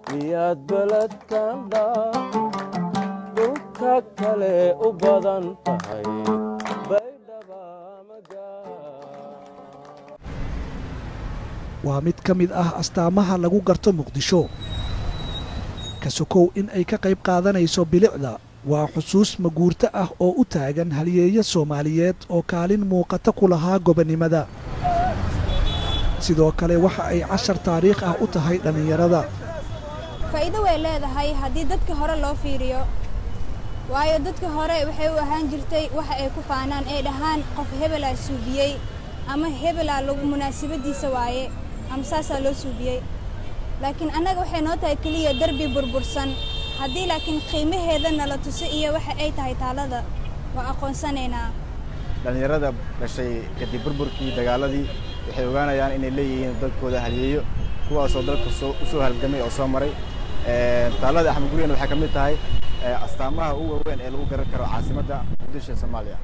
miyaad beledkan dhaa dhulka kale u badan tahay baydhaba waa mid ka mid ah astaamaha lagu garto muqdisho ka sokow in ay ka qayb qaadanayso bilicda waa xusuus maguurto ah oo u taagan halyeeyo soomaaliyeed oo kaalin muuqata ku lahaa gobonnimada sidoo kale waxa ay cashar taariikh ah u tahay dhallinyarada faa'iido way leedahay haddii dadka hore loo fiiriyo waayo dadka hore waxay u ahaan jirtay waxa ay ku faanaan ee dhahaan qof hebelaa suubiyey ama hebelaa lagu munaasabaddiisa waaye ama saasaa loo suubiyey laakiin annaga waxay noo tahay keliya derbi burbursan haddii laakiin qiimaheeda nala tuso iyo waxa ay tahay taalada waa aqoonsanaynaa dhallinyarada dhashay kadib burburkii dagaaladii waxay ogaanayaan inay leeyihiin dalkooda halyeeyo kuwaasoo dalka u soo halgamay oo soo maray taalada axmed guriyana waxay ka mid tahay astaamaha ugu waaweyn ee lagu garan karo caasimadda muqdisho ee soomaaliya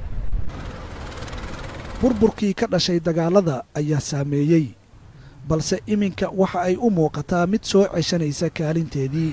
burburkii ka dhashay dagaalada ayaa saameeyey balse iminka waxa ay u muuqataa mid soo ceshanaysa kaalinteedii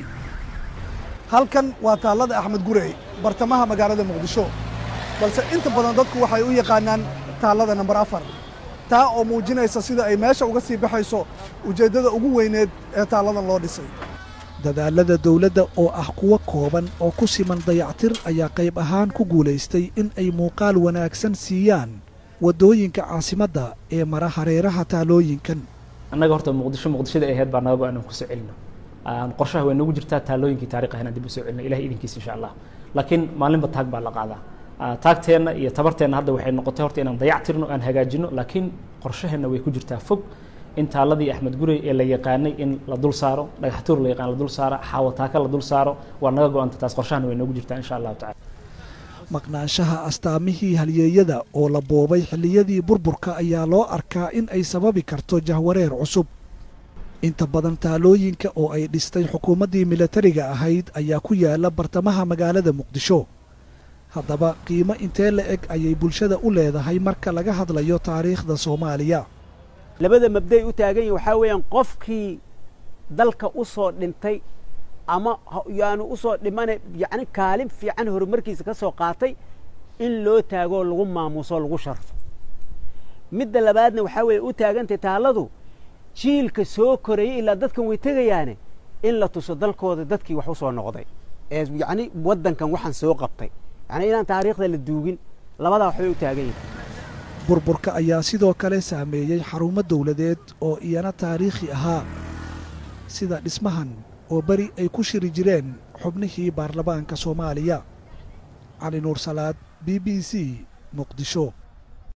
halkan waa taallada axmed gurey bartamaha magaalada muqdisho balse inta badan dadku waxay u yaqaanaan taallada nambar afar taa oo muujinaysa sida ay meesha uga sii baxayso ujeeddada ugu weyneed ee taalladan loo dhisay dadaallada dawladda oo ah kuwo kooban oo ku siman dayactir ayaa qayb ahaan ku guulaystay in ay muuqaal wanaagsan siiyaan waddooyinka caasimadda ee mara hareeraha taalooyinkan annaga horta muqdisho muqdishada ahayd baa naga go-an aan ku soo celino qorshaha way nagu jirtaa taalooyinkii taariikh ahaan aan dib u soo celino ilahay idinkiisa insha allah laakiin maalinba taag baa la qaadaa taagteenna iyo tabarteenna hadda waxay noqotay horta inaan dayactirno aan hagaajino laakiin qorshaheenna way ku jirtaa fog in taaladii axmed gurey ee la yaqaanay in la dul saaro dhagaxtuur la yaqaan la dul saaro xaawataaka la dul saaro waa naga go-anta taas qorshahana way noogu jirtaa insha allahu tacala maqnaanshaha astaamihii halyeeyada oo la boobay xilliyadii burburka ayaa loo arkaa in ay sababi karto jahwareer cusub inta badan taalooyinka oo ay dhistay xukuumaddii milatariga ahayd ayaa ku yaala bartamaha magaalada muqdisho haddaba qiimo intee la eg ayay bulshada u leedahay marka laga hadlayo taariikhda soomaaliya labada mabday u taagan yihin waxaa weeyaan qofkii dalka u soo dhintay ama yaanu u soo dhimane yacni kaalin fiican horumarkiisa ka soo qaatay in loo taagoo lagu maamuuso lagu sharfo midda labaadna waxaa weeye u taagantay taalladu jiilka soo korayay ilaa dadkan way tegayaane in la tuso dalkooda dadkii wax u soo noqday ee yacni waddankan waxaan soo qabtay yacni inaan taariikhda la duugin labadaa waxbay u taagan yihin burburka ayaa sidoo kale saameeyey xarumo dawladeed oo iyana taariikhi ahaa sida dhismahan oo beri ay ku shiri jireen xubnihii baarlamaanka soomaaliya cali nuur salaad b b c muqdisho